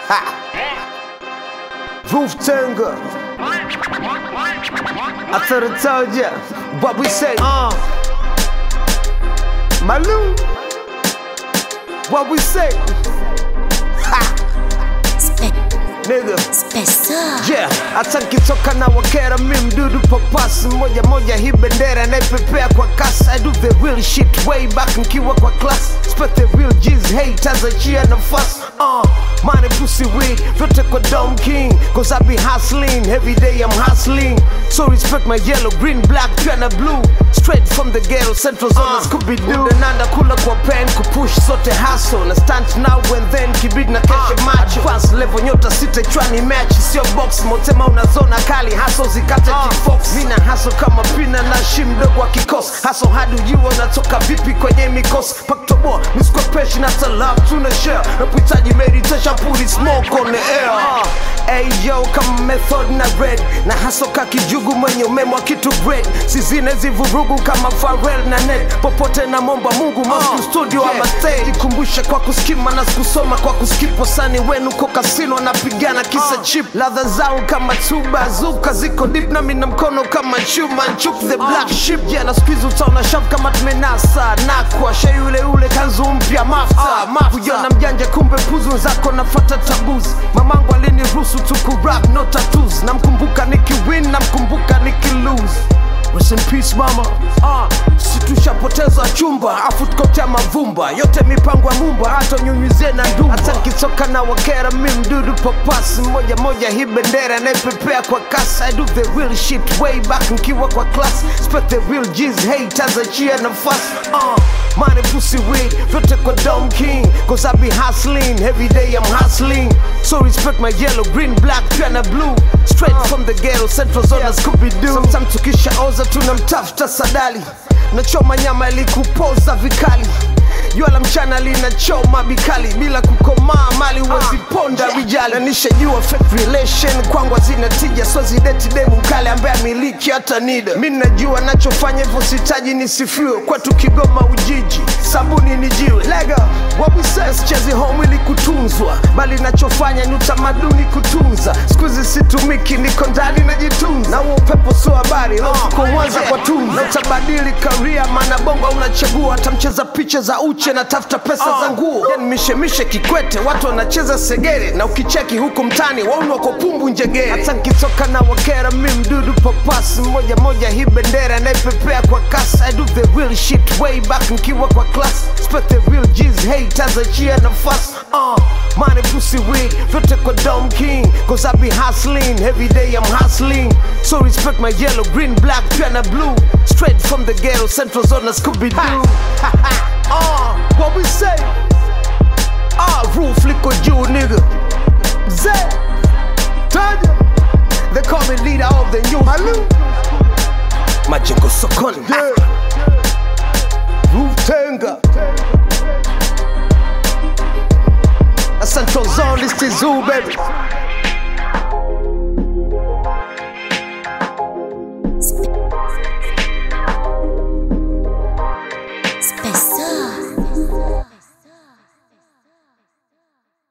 Ha. Roof Tenga. I thought I told ya what we say. Uh. Malou. What we say. Ha. Nigga. Yeah, hata nkitoka na wakera mi mdudu papasi moja moja hii bendera naipepea kwa kasi I do the real shit way back nkiwa kwa class Spec the real G's haters achia nafasi uh, money pussy weed vyote kwa Dom King Cause I be hustling, every day I'm hustling So respect my yellow, green, black, pia na blue Straight from the ghetto, central zone uh, Scooby-Doo Nanda kula kwa pen, kupush sote hustle Na stunt now and then, kibidi na keshe macho Advance level nyota sita chwani match Sio box, motema unazona kali Hustle zikate uh, kifox Mina hustle kama pina na shi mdogo wa kikosi Hustle hadi ujua unatoka vipi kwenye mikosi Paktoboa, miskwepeshi na love tuna share Napohitaji meditation, put it smoke on the air uh, Ayo kama method na red Na hustle ka kijugu mwenye umemwa kitu great Sizine zivurugu kama Pharrell na Ned Popote na momba mungu Moscow studio ama stage Jikumbushe kwa kuskima na sikusoma kwa kuskipo Sani wenu ko kasino napigana kisa chip Ladha zao kama tuba zuka ziko deep na mina mkono kama chuma Nchuk the black ship Yeah na squeeze utaona shop kama tumenasa Nakwa she yule yule kanzu mpya mafta Kujona mjanja kumbe puzu zako nafata tabuzi Mamangu aliniruhusu tu kurap no tattoos Namkumbuka nikiwin namkumbuka nikilose Rest in peace mama uh, si tushapoteza chumba afu tukotea mavumba yote mipango ya mumba hata nyunyuzie na ndumba hata nkitoka na wakera mi mdudu papasi moja moja hii bendera naipepea kwa kasi I do the real shit way back nkiwa kwa class Spec the real G's haters achia nafasi uh, money pussy weed vyote kwa Dom King Cause I be hustling every day I'm hustling So respect my yellow, green, black, pia na blue Straight from the ghetto, central zone na Scooby-Doo Sometimes tukisha oza tunamtafuta sadali Nachoma nyama ili kupoza vikali jua la mchana linachoma bikali bila kukomaa mali waziponda rijali na nishajua fake relation kwangu hazina tija swezi deti demu mkale ambaye amiliki hata nida mi najua nachofanya hivyo sitaji nisifiwe kwetu kigoma ujiji sabuni ni jiwe lega wawisesichezi home ili kutunzwa bali nachofanya ni utamaduni kutunza skuizi situmiki niko ndani najitunza na huo upepo sio habari lotuko mwanza kwa tunza na utabadili karia maana bongo unachagua hata mcheza picha za uche na tafuta pesa za nguo then mishemishe kikwete watu wanacheza segere na ukicheki huku mtani waunu wako pumbu njegere hata nkitoka na wakera mi mdudu papasi moja moja hii bendera naipepea kwa kasi I do the real shit way back nkiwa kwa class Spec the real G's haters achia nafasi uh, money pussy weed vyote kwa Dom King Cause I be hustling every day I'm hustling So respect my yellow, green, black, pia na blue Straight from the ghetto, central zone na Scooby-Doo uh, what we say? Ah, roof liko juu nigga Zay Tanya They call me leader of the new Halu Majengo sokoni yeah. Roof Tenga A central zone, this is zoo baby